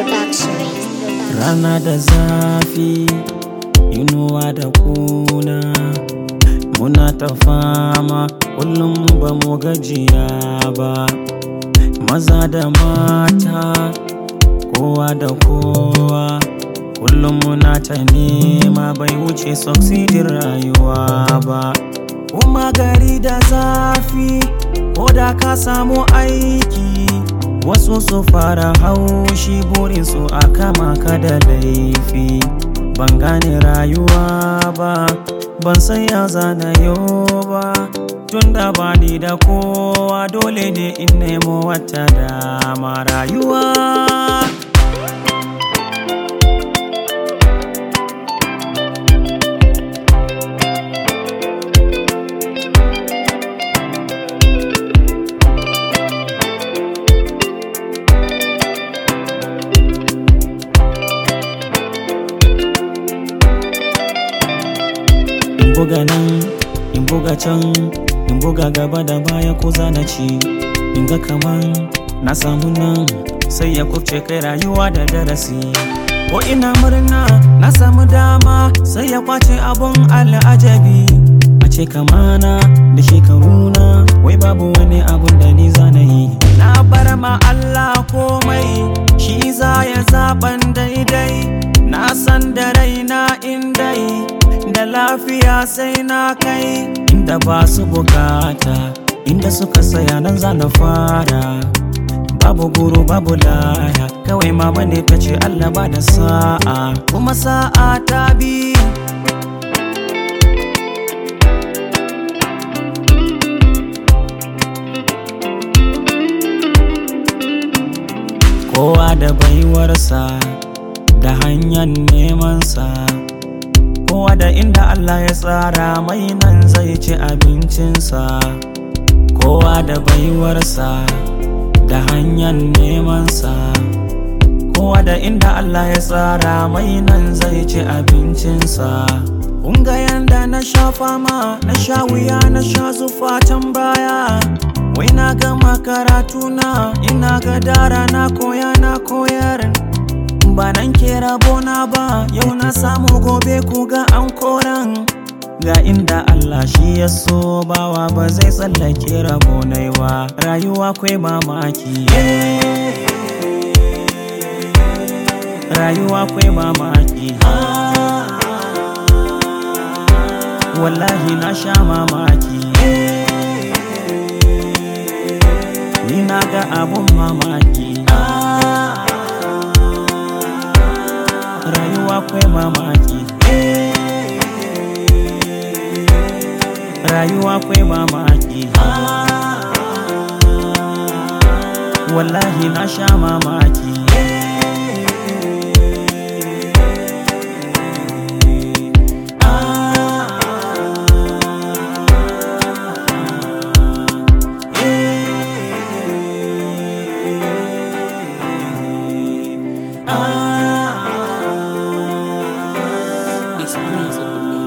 Rana da zafi, inuwa da kuna Muna ta fama kullum ba mu gajiya ba Maza da mata, kowa da kowa Kullum muna ta nema bai wuce succeedin rayuwa ba Kuma gari da zafi, ko da ka samu aiki Wasu su fara haushi burinsu a kama ka da laifi Ban gane rayuwa ba, ban san ya zana yau ba Tunda ba ni da kowa dole ne in nemo wata dama rayuwa in buga nan in buga can in buga gaba da baya ko zana ci in ga kaman na samu nan sai ya kubce kai rayuwa da darasi ko ina murna na samu dama sai ya kwace abun al'ajabi a ce kamana da shekaruna wai babu wani abun da ni zana yi na bar ma Allah komai shi za ya zaban daidai na san da raina in dai da lafiya sai na kai inda ba su bukata inda suka saya nan za na fara babu guru babu laya kawai mama ne ta ce Allah ba da sa'a kuma sa'a ta bi kowa da baiwarsa da hanyar nemansa kowa da inda Allah ya tsara mai nan zai ci abincinsa kowa da baiwarsa da hanyar nemansa kowa da inda Allah ya tsara mai nan zai ci abincinsa Kunga yanda na sha fama na sha wuya na sha zufa can baya wai na gama karatuna ina ga dara na koya na koyar ba nan ke rabona ba yau na samu gobe ku ga an koran ga inda Allah shi ya so bawa ba zai tsallake rabonai ba rayuwa kwai mamaki rayuwa kwai mamaki wallahi na sha mamaki ni na ga abun mamaki rayuwa kwai mamaki rayuwa kwai mamaki wallahi na sha mamaki It's music.